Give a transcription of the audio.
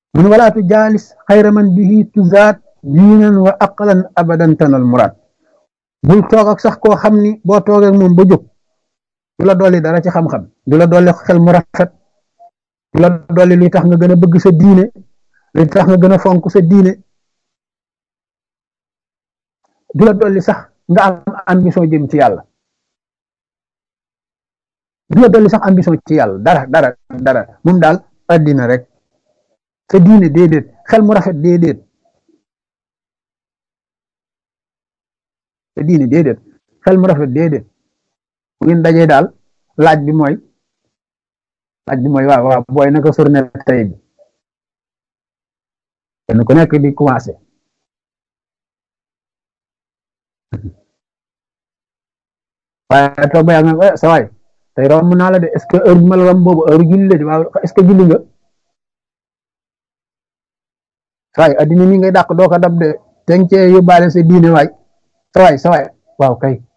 mun wala tu jaalis xayra man bihi tuzaat diinan wa aqlan abadan tanal muraad bul toog ak sax koo xam ni boo toogee ak moom ba jóg du la dolli dara ci xam-xam du la dolli xel mu rafet du la dolli luy tax nga gën a bëgg sa diine luy tax nga gën a fonk sa diine du la dolli sax nga am ambition jëm ci yàlla du la dolli sax ambition ci yàlla dara dara dara moom daal addina rek sa diine déedéet xel mu rafet déedéet sa diine déedéet xel mu rafet déedéet bu ngeen dajee daal laaj bi mooy laaj bi mooy waaw waaw booy naka journée tey bi kenn ku nekk di commencé waaye toog ba yàgg nga sa waay tey romb naa la de est ce que heure bi ma la romb boobu heure julli la de waaw est ce que julli nga sa waay addina mi ngay dàq doo ko dab de te nga cee yóbbaale sa diine waay sa waay sa waay waaw kay